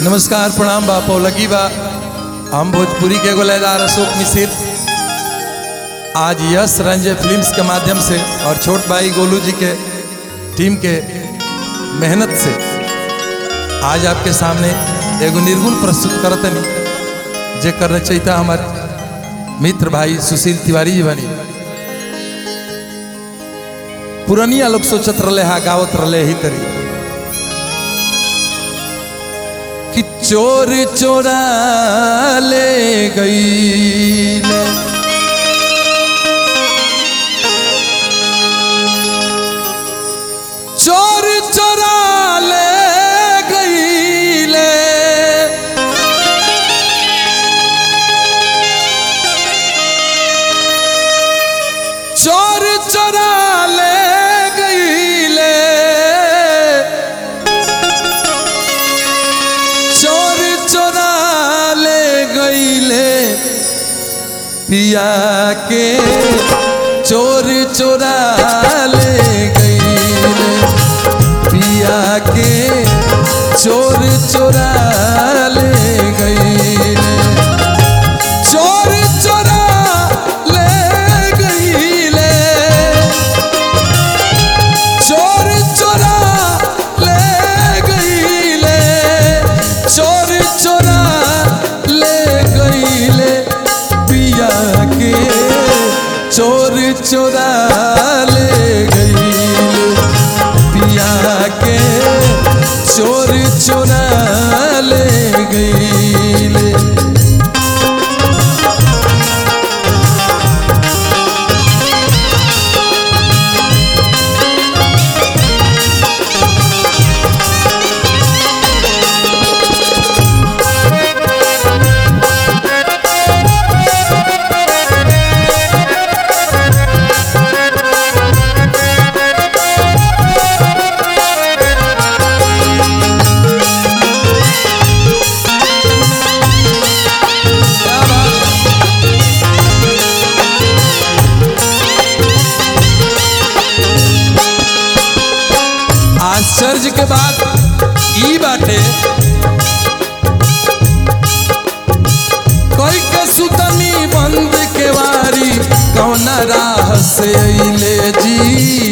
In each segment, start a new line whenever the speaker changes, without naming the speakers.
नमस्कार प्रणाम बा पौलगी बा हम भोजपुरी के गोलेदार अशोक मिसिर आज यश रंजय फिल्म्स के माध्यम से और छोट भाई गोलू जी के टीम के मेहनत से आज आपके सामने एगो निर्गुण प्रस्तुत करतनी जे करना चाहिए हमारे मित्र भाई सुशील तिवारी जी बनी पुरनिया लोग सोचत रहे हा गावत रहे ही तरी कि चोर चोरा ले गई चोर चोरा ले गई ले चोर चोरा ले गई ले चोर चोरा ले गईले पिया के चोर चोरा ले गईले पिया के चोर चोरा ले गईले चोर चोरा ले गईले चोर चोरा ले गईले चोर चोरा ले गईले पिया के चोर चोरा ले गईले पिया के चोर चोरा ले गईले आश्चर्य के बात ई बाटे कोई के सुतनी बंद के वारी कौन राह से अइले जी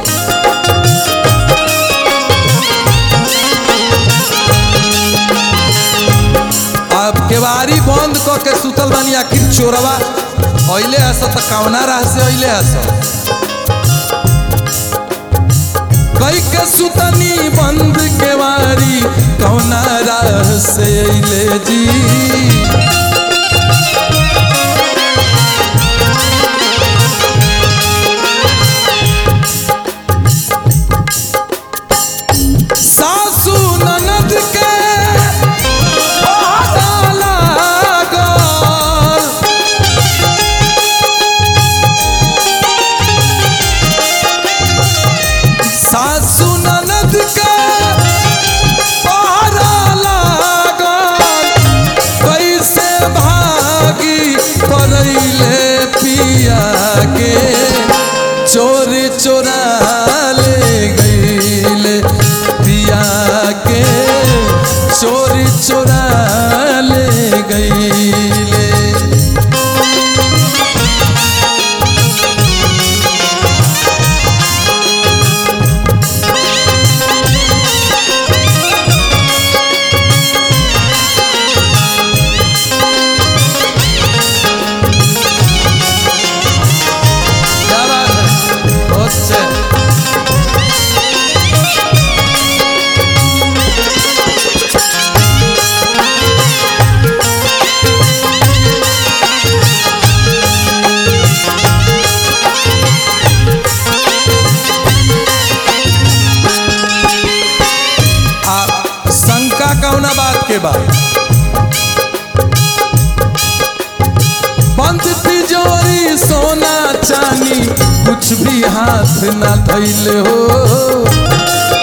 अब केवारी बंद क के सुतल बानी आखिर चोरवा अइले हस त कौना राह से अइले हस कई के सुतनी बंद के वारी कौना राह से अइले जी सासू ननद के पता लागल सासू ननद के पहरा लागल कैसे भागी पड़ैले पिया के चोर चोरा ले गईले पिया के चोर चोरा ले गईले क्या बात है बहुत अच्छे आ शंका कौना बात के बाद बंद तिजोरी सोना चानी कुछ भी हाथ ना धैल हो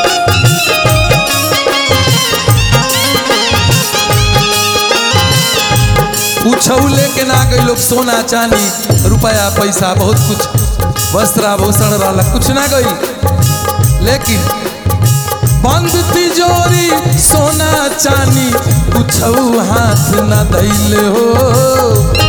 पूछऊ लेके ना गई लोग सोना चानी रुपया पैसा बहुत कुछ वस्त्र आभूषण रहला कुछ ना गई लेकिन बंद तिजोरी सोना चानी कुछ हाथ न दैल हो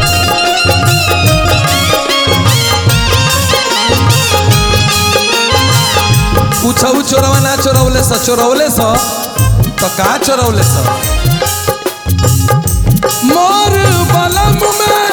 कुछ चोरवा ना चोरवले स चोरवले स तो का चोरवले स मोर बलम में